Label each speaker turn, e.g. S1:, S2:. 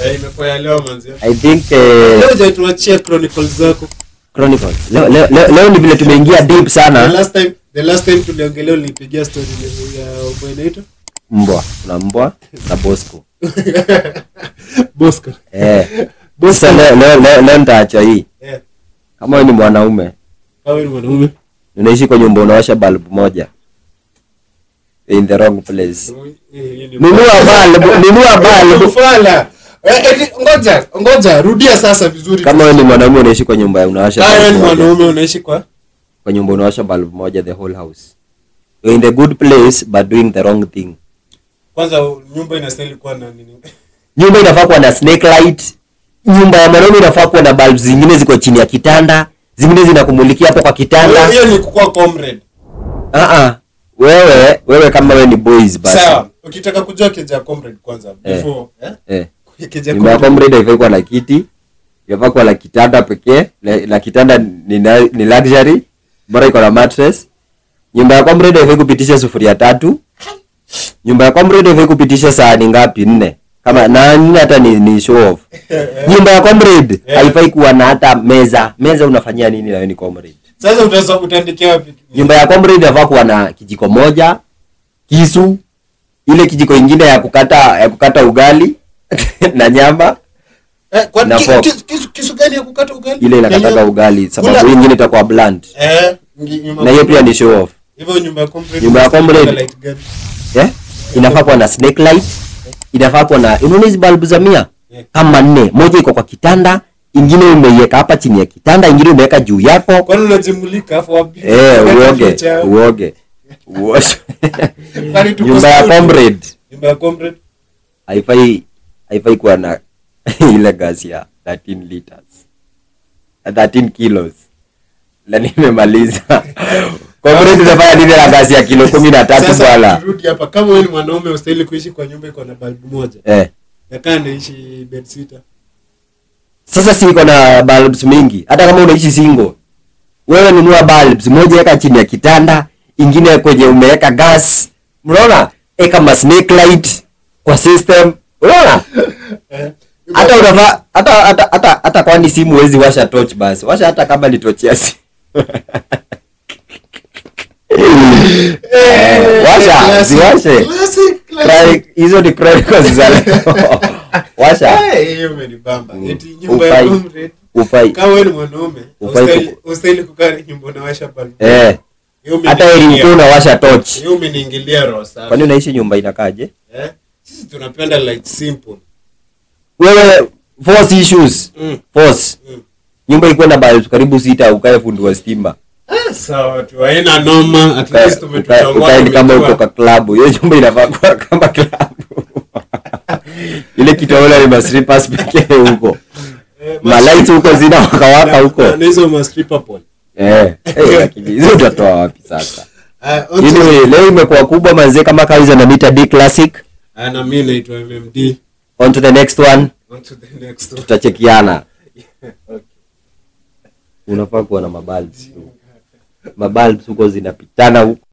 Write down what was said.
S1: Eh, imekuwa ya leo manzi.
S2: i think
S1: Leo
S2: eh,
S1: hujatuachia chronicles zako.
S2: chronicles leo, leo, leo, leo ni vile tumeingia deep
S1: The
S2: sana
S1: last time the last time tuliongelea ulinipigia story ya Oboy inaitwa
S2: mbwa kuna mbwa na bosco
S1: Bosco.
S2: eh. Sasa leo, leo, leo, leo nitaacha hii
S1: Eh,
S2: kama wewe ni mwanaume
S1: kama ni mwanaume.
S2: unaishi kwa nyumba unawasha bulb moja in the wrong place nunua bulb nunua bulb
S1: Ufala. Eh, eti, ngoja, ngoja, rudia sasa vizuri.
S2: kama wewe ni mwanaume unaishi kwa nyumba unawasha
S1: Kama wewe ni
S2: bulb moja
S1: mwanaume unaishi kwa
S2: kwa nyumba unawasha bulb moja the whole house You're in the good place but doing the wrong thing
S1: kwanza nyumba inastahili kuwa na nini?
S2: nyumba inafaa kuwa na snake light nyumba ya mwanaume inafaa kuwa na bulb zingine ziko chini ya kitanda zingine zinakumulikia hapo kwa kitanda
S1: Hiyo ni kukuwa comrade.
S2: uh-uh. wewe wewe kama wewe ni boys basi
S1: Sawa. Ukitaka kujua keja ya comrade kwanza
S2: Eh.
S1: before, eh?
S2: eh.
S1: Keja ya
S2: nyumba ya
S1: comrade.
S2: comrade haifai kuwa na kiti inafaa kuwa na kitanda pekee la, la kitanda ni, na- ni luxury bora iko na mattress nyumba ya comrade haifai kupitisha sufuria tatu nyumba ya comrade haifai kupitisha sahani ngapi nne kama na nne hata ni, ni show off nyumba ya comrade
S1: Eh.
S2: haifai kuwa na hata meza meza unafanyia nini na wewe ni comrade
S1: Sasa utaweza utaandikia wapi?
S2: nyumba ya comrade inafaa kuwa na kijiko moja kisu ile kijiko ingine ya kukata ya kukata ugali na nyama
S1: Eh, kwa
S2: na
S1: ki-
S2: fork.
S1: kisu- kisu- kisu gani ya kukata ugali?
S2: ile inakataga
S1: Yenyewe?
S2: ugali sababu
S1: Kula-
S2: hii ingine itakuwa blunt
S1: Eh, ngi- nyumba
S2: na hiyo pia ni show off
S1: hivyo nyumba ya comrade.
S2: Nyumba ya comrade.
S1: light gani?
S2: eh? inafaa kuwa na snake light inafaa kuwa na unaona hizi balbu za mia
S1: Yeah.
S2: kama nne moja iko kwa kitanda ingine umeiweka hapa chini ya kitanda ingine umeweka juu yako
S1: Kwani unajimulika afu wapi?
S2: eh,
S1: Unaweka
S2: uoge
S1: picha.
S2: uoge Uoshe.
S1: Kwani tuko
S2: nyumba ya
S1: studio?
S2: comrade
S1: Nyumba ya comrade.
S2: haifai haifai kuwa na ile gasi ya 13 liters 13 kilos na nimemaliza comrade unafanya nini na gasi ya kilo kumi na tatu
S1: Sasa
S2: bwana
S1: turudi hapa kama wewe ni mwanaume ustahili kuishi kwa nyumba iko na balbu moja.
S2: eh.
S1: Nakaa naishi bed sitter.
S2: sasa si iko na bulbs mingi hata kama unaishi single wewe nunua bulbs moja weka chini ya kitanda ingine kwenye umeweka gas unaona eka ma snake light kwa system unaona
S1: Eh.
S2: hata unafaa hata hata hata hata kwani simu huwezi washa torch basi washa hata kama ni torch ya simu Eh, washa
S1: Classic,
S2: ziwashe
S1: classic, classic.
S2: Cry- hizo ni chronicles za leo washa
S1: Eh, hiyo imenibamba.
S2: Mm.
S1: Eti nyumba ya
S2: Ufai.
S1: comrade.
S2: ufai
S1: Kama wewe ni mwanaume,
S2: Ufai
S1: ustahili-
S2: kuku-
S1: ustahili kukaa nyumba unawasha balbu.
S2: eh
S1: Hiyo
S2: hata ili
S1: umeniingilia.
S2: mtu unawasha torch
S1: Hiyo umeniingilia roho safi.
S2: kwani unaishi nyumba inakaje
S1: Eh? Sisi tunapenda light simple.
S2: wewe force issues
S1: Mm.
S2: force
S1: Mm.
S2: nyumba ikuwe na bulbs karibu sita ukae fundi wa stima
S1: Ah, sawa tu. Haina noma. At
S2: Ukae-
S1: least
S2: ukae-
S1: umetuchongoa.
S2: ukae ni kama
S1: tumejua.
S2: uko kwa klabu hiyo nyumba inafaa kuwa kama klabu ile kitaona ni maslippers pekee huko
S1: Eh,
S2: malights huko zina wakawaka
S1: na-
S2: huko
S1: na hizo ma stripper pole.
S2: eh eh, lakini hizo utatoa wapi sasa
S1: Ah, on to-
S2: anyway leo imekuwa kubwa manzee kama kawaida na mita d classic
S1: Ah, na mimi naitwa MMD.
S2: on to the next one
S1: On to the next one.
S2: tutachekiana
S1: Okay.
S2: unafaa kuwa na mabalbs mabalbs huko zinapitana huko